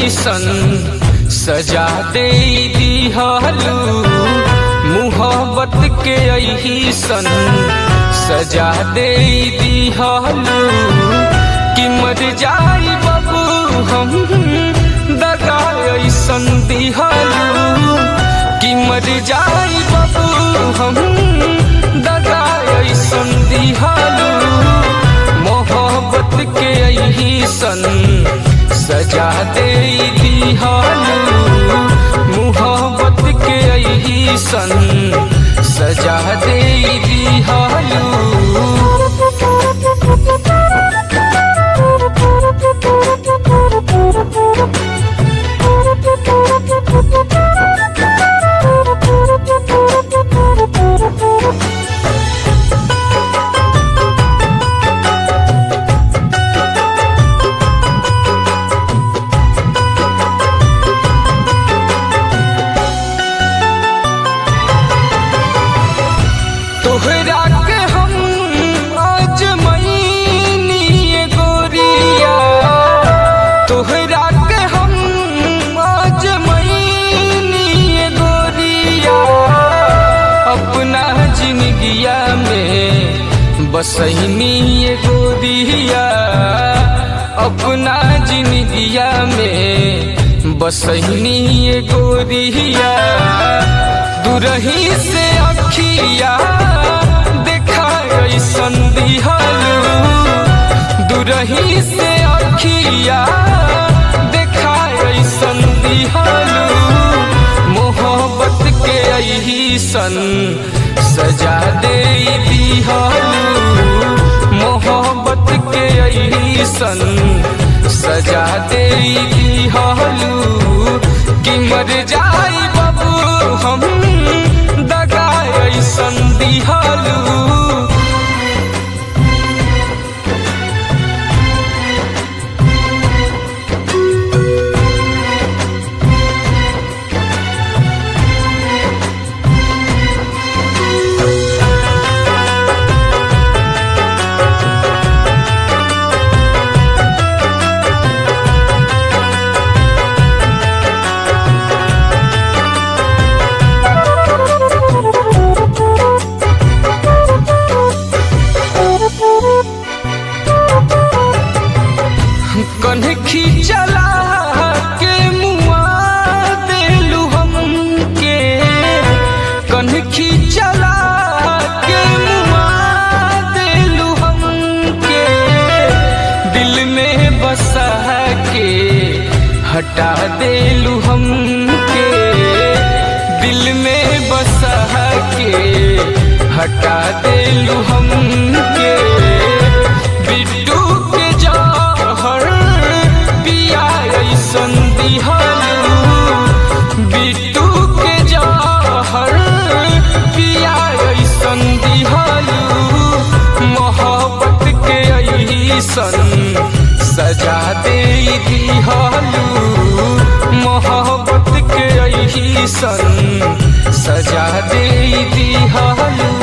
सन सजा दे दिहलू मुहब्बत के यही सन सजा दे दिहलू कि मर जाई बाबू हम दगा ऐसन दिहलू कि मर जाई बाबू हम दगा ऐसन दिहलू मोहब्बत के यही सन सजा दे दिहलू मोहब्बत के यही सन सजा दे दिहलू तोहरा के हम आज मईनी गोरिया तोहरा के हम आज मईनी गोरिया अपना जिंदगिया में बसैनी गोरिया अपना जिंदगिया में बसैनी गोरिया दुरही से अखिया देखा ऐसन दिहलू दुरही से अखिया देखा ऐसन दिहलू मोहब्बत के यही सन सजा दे दिहलू मोहब्बत के यही सन सजा दे दिहलू कि मर जाई बाबू हम दगा ऐसन दिहलू कन्हखी चला के मुआ देलू हमके कन्हखी चला के मुआ देलू हमके दिल में बसा के हटा देलू हमके दिल में बसा के हटा देलू हमके बिट्टू के जहर पिया ऐसन दिहलू बिट्टू के जहर पिया ऐसन दिहलू मोहब्बत के ऐसन सजा दे दिहलू मोहब्बत के ऐसन सजा दे दिहलू